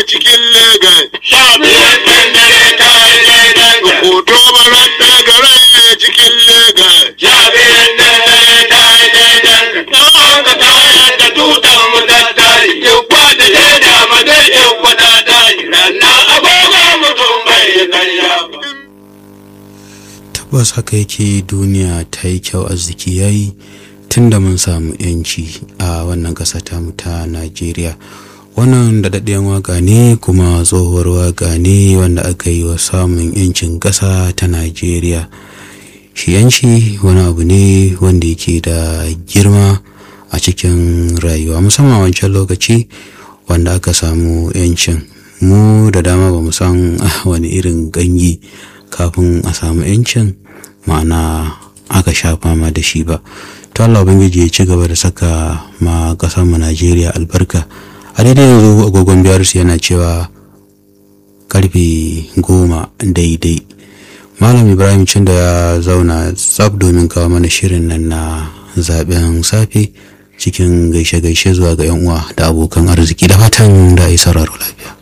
cikin Legas. Sha biyar ɗin dare ta yi daidai da. Hoto barar ɗagarai cikin Legas. Sha biyar ɗin dare ta yi daidai da. Don haka ta yadda tutar mu ta tashi. Yukwa da shaida ma dai yukwa ta tashi. Rannan agogo mutum bai yi karya ba. tabbas haka yake duniya ta yi kyau arziki ya yi tun da mun samu yanci a wannan ƙasa tamu ta najeriya wannan da daɗaɗɗen waka ne kuma tsohuwar waka ne wanda aka yi wa samun yancin ƙasa ta najeriya shi yanci wani abu ne wanda yake da girma a cikin rayuwa musamman a wancan lokaci wanda aka samu yancin mu da dama ba mu san wani irin gangi kafin a samu yancin ma'ana aka sha fama da shi ba to Allah ubangiji ya ci gaba da saka ma kasar mu Najeriya albarka a daidai yanzu agogon biyar yana cewa karfe goma daidai malam ibrahim cin da ya zauna tsab domin kawo mana shirin nan na zaben safe cikin gaishe-gaishe zuwa ga 'yan uwa da abokan arziki da fatan da a yi sauraro lafiya